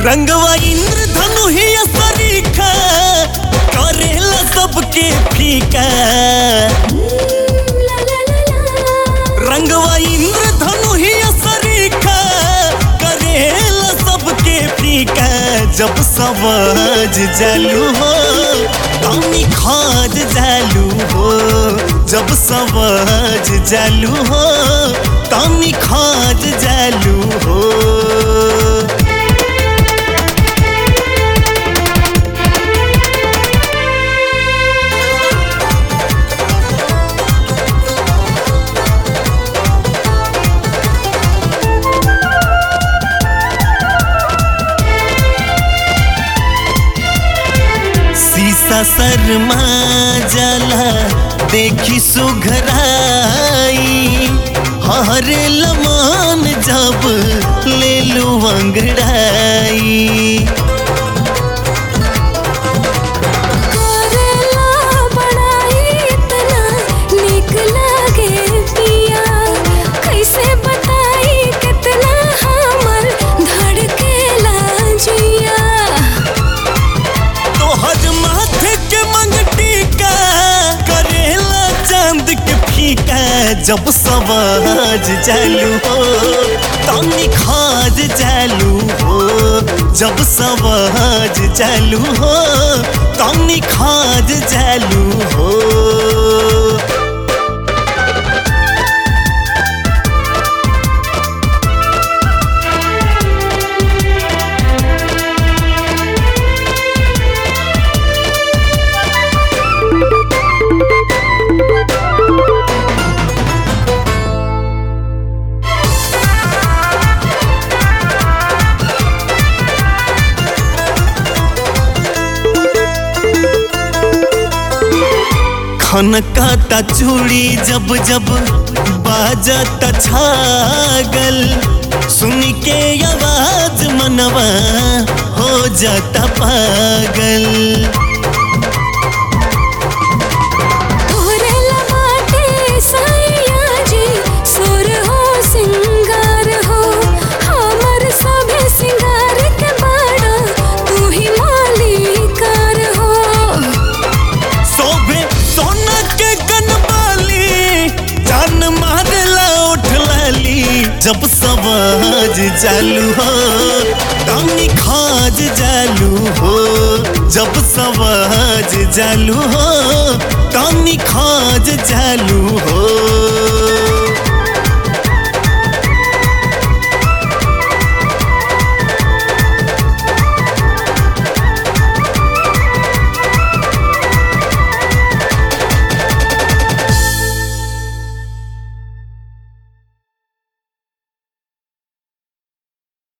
रंगवा इंद्रधनु ही सरीखा करेला सबके फीका ला ला ला ला रंगवा इंद्रधनु ही सरीखा करेला सबके फीका जब सवाज जालू हो तनी खाद जालू हो जब सवाज जालू हो तनी खाद जालू हो शीशा शर्मा जला देखी सुघराई हरे लमान जब ले लू अंगड़ाई करेला बड़ाई इतना निक लागे पिया कैसे बताई कितना हमर धड़केला जिया तोहर माथे के मंगटी का करेला चांद के फीका जब सवाज जालू हो तनी खाज जालू हो जब सवाज जालू हो तनी खाज जालू हो खनकाता चूड़ी जब जब बाजता छागल सुन के आवाज मनवा हो जाता पागल तोहरे लबाटे साइया जी सुर हो सिंगार हो हमर सभे सिंगार के बाड़ा तू ही मालिकार हो सोभे सोना के कनबाली जान मारला उठ लाली जब सवाज चालू हो तनी खाज जालू हो जब सवाज जालू हो तनी खाज जालू हो